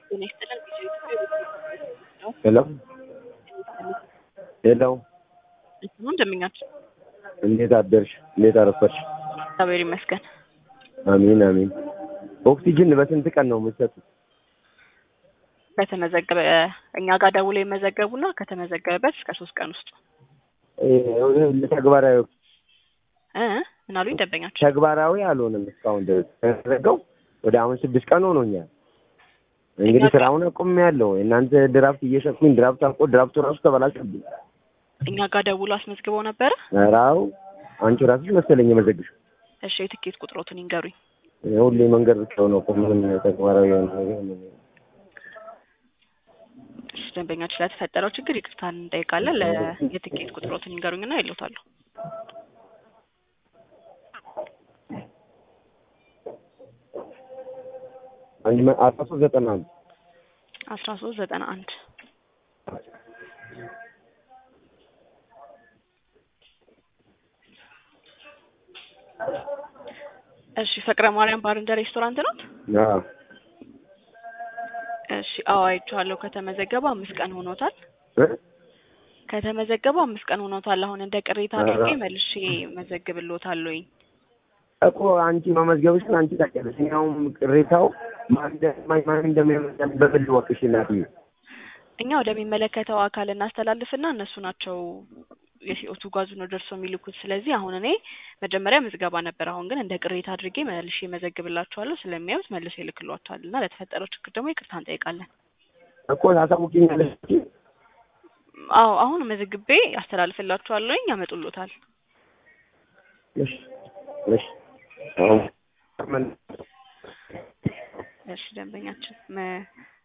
ጤና ይስጥልን ቪዲዮ ኢትዮጵያ ነው። ሄሎ ሄሎ፣ እንትኑ እንደምኛችሁ እንዴት አደርሽ? እንዴት አረፈርሽ? እግዚአብሔር ይመስገን። አሚን አሚን። ኦክሲጅን በስንት ቀን ነው የምትሰጡት? ከተመዘገበ እኛ ጋር ደውሎ የመዘገቡና ከተመዘገበበት እስከ ሶስት ቀን ውስጥ ተግባራዊ እ ምን አሉኝ ደንበኛችሁ? ተግባራዊ አልሆነም እስካሁን ድረስ ተደረገው ወደ አሁን ስድስት ቀን ሆኖኛል። እንግዲህ እኛ- ስራውን አቁሜያለሁ። እናንተ ድራፍት እየሸጥኩኝ ድራፍት አልቆ ድራፍቱ ራሱ ተበላሸብኝ። እኛ ጋር ደውሎ አስመዝግበው ነበረ። ኧረ አዎ አንቺ ራስሽ መሰለኝ የመዘግሽ እሺ የትኬት ቁጥሮቱን ይንገሩኝ። ሁሌ መንገድ ብቻው ነው እኮ ምንም ተግባራዊ የሆነ ነገር ምንም እሺ ደንበኛችሁ ስለተፈጠረው ችግር ይቅርታን እንጠይቃለን። ለየትኬት ቁጥሮቱን ይንገሩኝና ይሉታለሁ። አንድ መ- አስራ ሶስት ዘጠና አንድ አስራ ሶስት ዘጠና አንድ እሺ ፍቅረ ማርያም ባር እንደ ሬስቶራንት ነው። አዎ እሺ አዎ አይቼዋለሁ። ከተመዘገበ አምስት ቀን ሆኖታል። እ? ከተመዘገበ አምስት ቀን ሆኖታል። አሁን እንደ ቅሬታ አድርጌ ኧረ። መልሼ መዘግብልዎታለሁኝ። እኮ አንቺ መመዝገብሽን አንቺ ታውቂያለሽ። እኛውም ቅሬታው ማን እንደ- ማን ማን እንደሚያመጣ በግል ወቅሽ እናትዬ። እኛ ወደሚመለከተው አካል እናስተላልፍና እነሱ ናቸው የሲኦቱ ጋዙ ነው ደርሶ የሚልኩት። ስለዚህ አሁን እኔ መጀመሪያ ምዝገባ ነበር። አሁን ግን እንደ ቅሬታ አድርጌ መልሼ መዘግብላችኋለሁ። ስለሚያዩት መልሶ ይልክሏቸዋል እና ለተፈጠረው ችግር ደግሞ ይቅርታ እንጠይቃለን። እኮ ታሳውቂኛለሽ። አዎ አሁን መዝግቤ አስተላልፍላችኋለሁኝ፣ ያመጡሎታል። እሺ እሺ አሁን እሺ ደንበኛችን መ-